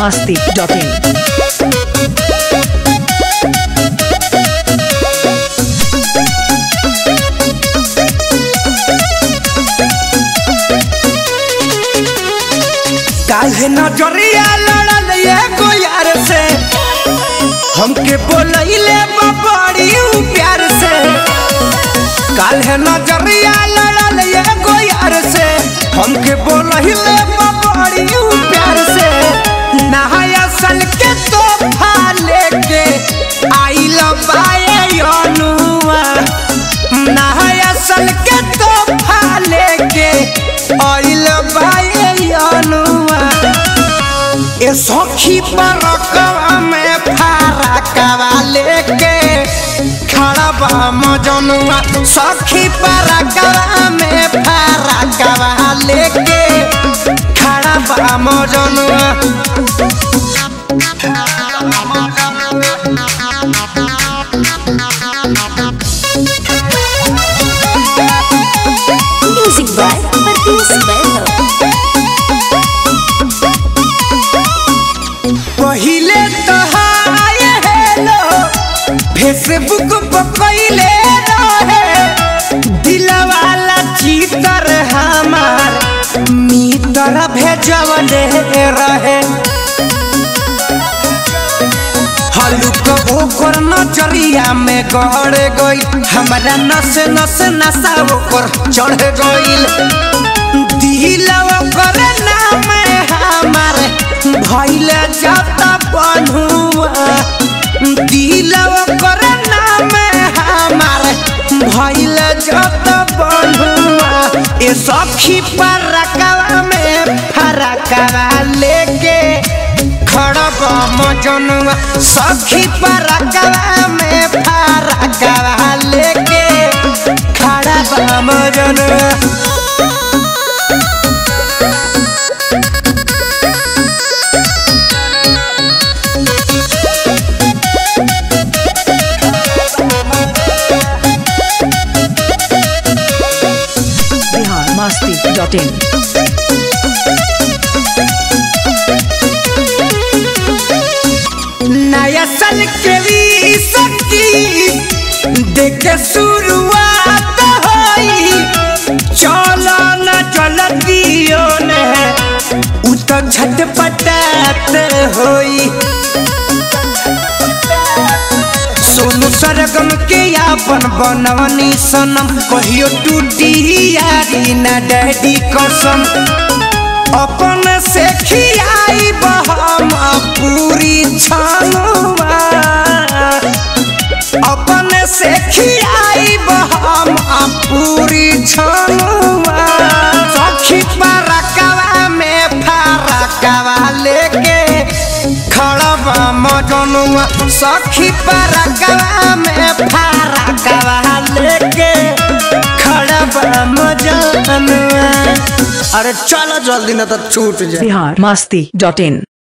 masti.in. काहे नजरिया लड़ल एगो यार से हमके बोलैले बड़ी प्यार से काहे नजरिया लड़ल एगो यार से हमके बोलैले बड़ी प्यार से नहाय असल के तोहफा लेके आइल बाए अनुआ नहाय असल के तोहफा लेके आइल बाए अनुआ ए सखी पर रकवा में फारा कवा लेके खड़ा बा मजनुआ सखी पर रकवा में फारा कवा लेके खड़ा बा मजनुआ Music by Martins Bello. पहिले तो हाय हेलो फेसबुक पर कइले रहे दिलवाला चितर हमार मीतर भेजवले रहे हलुक ओकर नजरिया में गड़ गई हमारा नस नस नशा ओकर चढ़ गईल दिल ओकर नाम हमार भइल जाता बन्हुआ दिल ओकर नाम हमार भइल जाता बन्हुआ ए सखी पर रकवा में फरकवा लेके खड़ब मजनुआ सखी पर रकवा में फरकवा लेके खड़ब मजनुआ Bihar masti.in. नया साल के भी सकी देखे शुरुआत होई चलो न चल दियो ने उ तो झटपटात होई सोनू सरगम के अपन बनवनी सनम कहियो टूटी यारी ना डैडी कसम अपन से खियाई बहम पूरी छानुआ अपन से खियाई बहम पूरी छानुआ सखी परकवा में फरकवा लेके खड़बा मजनुआ सखी परकवा में फरकवा लेके खड़बा मजनुआ अरे चलो जल्दी ना तो छूट जाए Bihar masti.in.